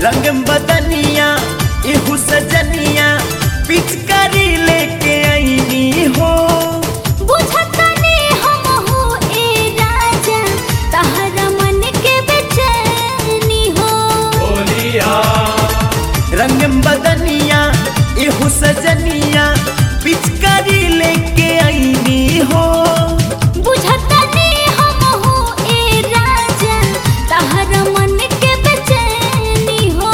रंग बदनिया एहू सजनिया पिचकारी लेके आईनी हो बुझतनी हमहु ए राजा तहरा मन के बेचैनी हो रंग बदनिया एहू सजनिया पिचकारी लेके आईनी हो बुझतनी हमहु ए राजा तहरा मन के बेचैनी हो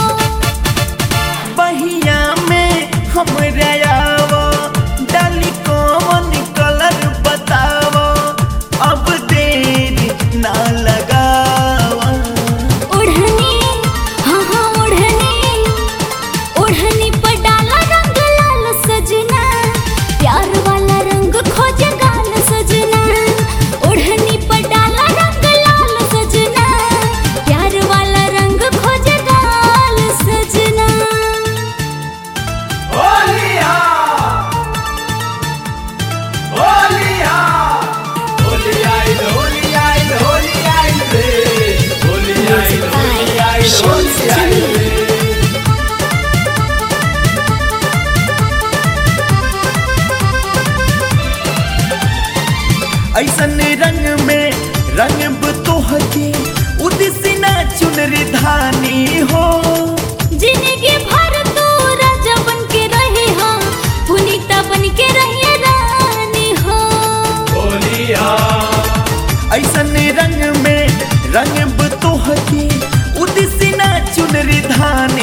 बहिया में हमरा आवो डाली कौन कलर बतावो अब देर ना लगावा ओढ़नी हाँ हाँ ओढ़नी ओढ़नी पर डाला रंग लाल सजना प्यार वाला रंग खोज गाल सजना ओढ़नी पर डाला रंग लाल सजना प्यार वाला रंग खोज गाल सजना ऐसन रंग में रंग तोहके उदिसिना चुनरी धानी हो जिंदगी भर तू राजा बन के रहे हो पुनीता बन के रहिए रानी हो ऐसन रंग में रंग तोहके उदिसिना चुनरी धानी